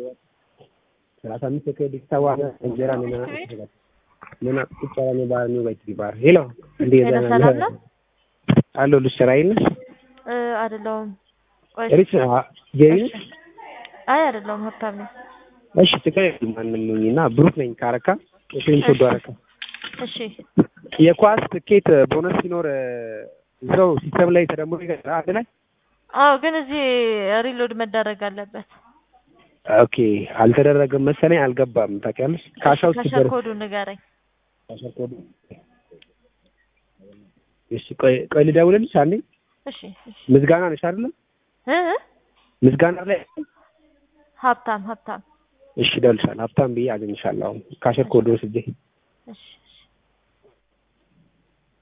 ሰላሳ አምስት ክሬዲት ተባለ እንጀራ ምን ምን ቁጭ ያለ ነው ባር ነው ባይት ቢባር ሄሎ እንዴ ሄሎ፣ ሰላም ነው? አሎ ልስራይ ነሽ እ አይደለሁም። ቆይ ሪች ጄሪ አይ አይደለሁም፣ ሀብታም ነኝ። እሺ ትክክል ማንም ነኝ እና ብሩክ ነኝ ካረካ እሺ ሶዶ አረካ እሺ የኳስ ትኬት ቦነስ ሲኖር እዛው ሲስተም ላይ ተደምሮ ይገዛል አንድ ላይ አዎ፣ ግን እዚህ ሪሎድ መደረግ አለበት። ኦኬ አልተደረገም መሰለኝ አልገባም ታውቂያለሽ ካሻው ከሸር ሲደረግ ኮዱ ንገረኝ። ካሻው ኮዱ እሺ ቆይ ቆይ ልደውልልሽ አንዴ እሺ እሺ ምዝጋና ነሽ አይደለ እ እ? ምዝጋና ላይ ሀብታም ሀብታም እሺ እደውልልሻለሁ ሀብታም ብዬ አገኝሻለሁ አሁን ካሸር ኮድ ወስጄ እሺ